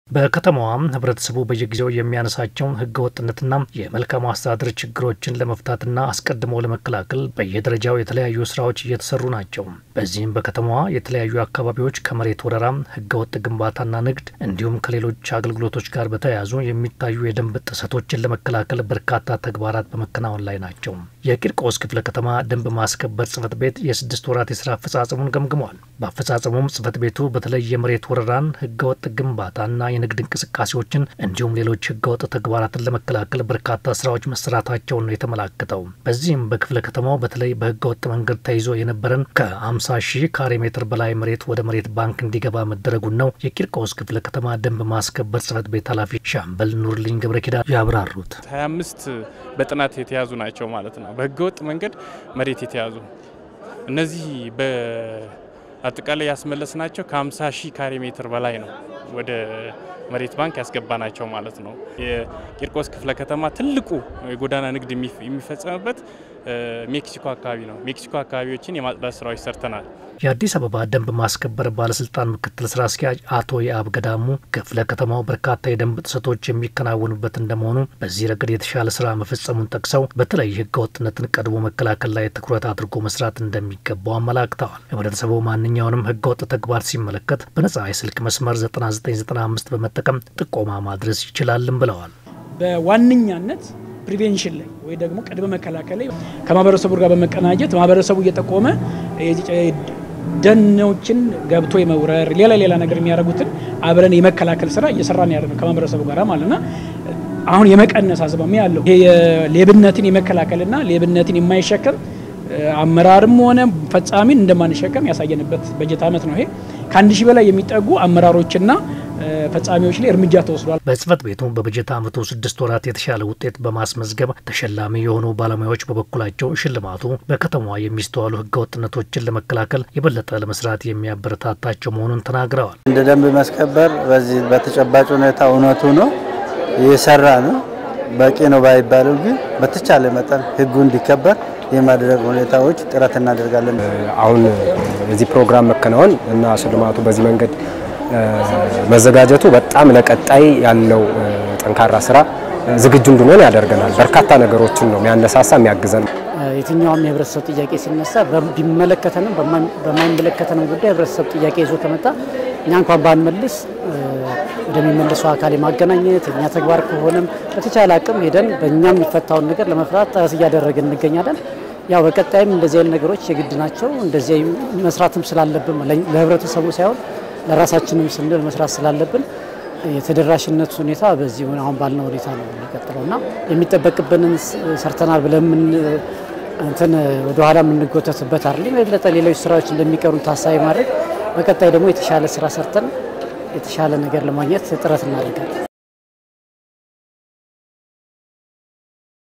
በከተማዋም ህብረተሰቡ በየጊዜው የሚያነሳቸውን ህገ ወጥነትና የመልካም አስተዳደር ችግሮችን ለመፍታትና አስቀድሞ ለመከላከል በየደረጃው የተለያዩ ስራዎች እየተሰሩ ናቸው። በዚህም በከተማዋ የተለያዩ አካባቢዎች ከመሬት ወረራ፣ ህገ ወጥ ግንባታና ንግድ እንዲሁም ከሌሎች አገልግሎቶች ጋር በተያያዙ የሚታዩ የደንብ ጥሰቶችን ለመከላከል በርካታ ተግባራት በመከናወን ላይ ናቸው። የቂርቆስ ክፍለ ከተማ ደንብ ማስከበር ጽህፈት ቤት የስድስት ወራት የስራ አፈጻጸሙን ገምግሟል። በአፈጻጸሙም ጽህፈት ቤቱ በተለይ የመሬት ወረራን፣ ህገወጥ ግንባታና የንግድ እንቅስቃሴዎችን እንዲሁም ሌሎች ህገወጥ ተግባራትን ለመከላከል በርካታ ስራዎች መሰራታቸውን ነው የተመላከተው። በዚህም በክፍለ ከተማው በተለይ በህገወጥ መንገድ ተይዞ የነበረን ከ50 ሺህ ካሬ ሜትር በላይ መሬት ወደ መሬት ባንክ እንዲገባ መደረጉን ነው የቂርቆስ ክፍለ ከተማ ደንብ ማስከበር ጽህፈት ቤት ኃላፊ ሻምበል ኑርልኝ ገብረ ኪዳን ያብራሩት። 25 በጥናት የተያዙ ናቸው ማለት ነው። በህገወጥ መንገድ መሬት የተያዙ እነዚህ በአጠቃላይ ያስመለስ ናቸው ከ50 ሺህ ካሬ ሜትር በላይ ነው ወደ መሬት ባንክ ያስገባ ናቸው ማለት ነው። የቂርቆስ ክፍለ ከተማ ትልቁ የጎዳና ንግድ የሚፈጸምበት ሜክሲኮ አካባቢ ነው። ሜክሲኮ አካባቢዎችን የማጽዳት ስራዎች ሰርተናል። የአዲስ አበባ ደንብ ማስከበር ባለስልጣን ምክትል ስራ አስኪያጅ አቶ የአብ ገዳሙ ክፍለ ከተማው በርካታ የደንብ ጥሰቶች የሚከናወኑበት እንደመሆኑ በዚህ ረገድ የተሻለ ስራ መፈጸሙን ጠቅሰው በተለይ ህገ ወጥነትን ቀድሞ መከላከል ላይ ትኩረት አድርጎ መስራት እንደሚገባው አመላክተዋል። ህብረተሰቡ ማንኛውንም ህገ ወጥ ተግባር ሲመለከት በነጻ የስልክ መስመር 9995 በመጠቀም ጥቆማ ማድረስ ይችላልም ብለዋል። በዋነኛነት ፕሪቬንሽን ላይ ወይ ደግሞ ቅድመ መከላከል ላይ ከማህበረሰቡ ጋር በመቀናጀት ማህበረሰቡ እየጠቆመ ደኖችን ገብቶ የመውረር ሌላ ሌላ ነገር የሚያደርጉትን አብረን የመከላከል ስራ እየሰራን ያለ ነው ከማህበረሰቡ ጋር ማለትና አሁን የመቀነስ አዝማሚያ ያለው ይሄ ሌብነትን የመከላከልና ሌብነትን የማይሸከም አመራርም ሆነ ፈጻሚን እንደማንሸከም ያሳየንበት በጀት ዓመት ነው። ይሄ ከአንድ ሺህ በላይ የሚጠጉ አመራሮችና ፈጻሚዎች ላይ እርምጃ ተወስዷል። በጽህፈት ቤቱ በበጀት ዓመቱ ስድስት ወራት የተሻለ ውጤት በማስመዝገብ ተሸላሚ የሆኑ ባለሙያዎች በበኩላቸው ሽልማቱ በከተማዋ የሚስተዋሉ ህገወጥነቶችን ለመከላከል የበለጠ ለመስራት የሚያበረታታቸው መሆኑን ተናግረዋል። እንደ ደንብ ማስከበር በዚህ በተጨባጭ ሁኔታ እውነቱ ነው እየሰራ ነው። በቂ ነው ባይባለው ግን በተቻለ መጠን ህጉ እንዲከበር የማድረግ ሁኔታዎች ጥረት እናደርጋለን። አሁን የዚህ ፕሮግራም መከናወን እና ሽልማቱ በዚህ መንገድ መዘጋጀቱ በጣም ለቀጣይ ያለው ጠንካራ ስራ ዝግጁ እንድንሆን ያደርገናል። በርካታ ነገሮችን ነው የሚያነሳሳ የሚያግዘን። የትኛውም የህብረተሰብ ጥያቄ ሲነሳ ቢመለከተንም በማይመለከተንም ጉዳይ ህብረተሰብ ጥያቄ ይዞ ከመጣ እኛ እንኳን ባንመልስ ወደሚመልሰው አካል የማገናኘት እኛ ተግባር ከሆነም በተቻለ አቅም ሄደን በእኛ የሚፈታውን ነገር ለመፍታት ጥረት እያደረግን እንገኛለን። ያው በቀጣይም እንደዚህ አይነት ነገሮች የግድ ናቸው። እንደዚህ መስራትም ስላለብን ለህብረተሰቡ ሳይሆን ለራሳችንም ስንል መስራት ስላለብን የተደራሽነት ሁኔታ በዚህ አሁን ባልነው ሁኔታ ነው የሚቀጥለው እና የሚጠበቅብንን ሰርተናል ብለን እንትን ወደኋላ የምንጎተትበት አይደለም። የበለጠ ሌሎች ስራዎች እንደሚቀሩን ታሳቢ ማድረግ በቀጣይ ደግሞ የተሻለ ስራ ሰርተን የተሻለ ነገር ለማግኘት ጥረት እናደርጋለን።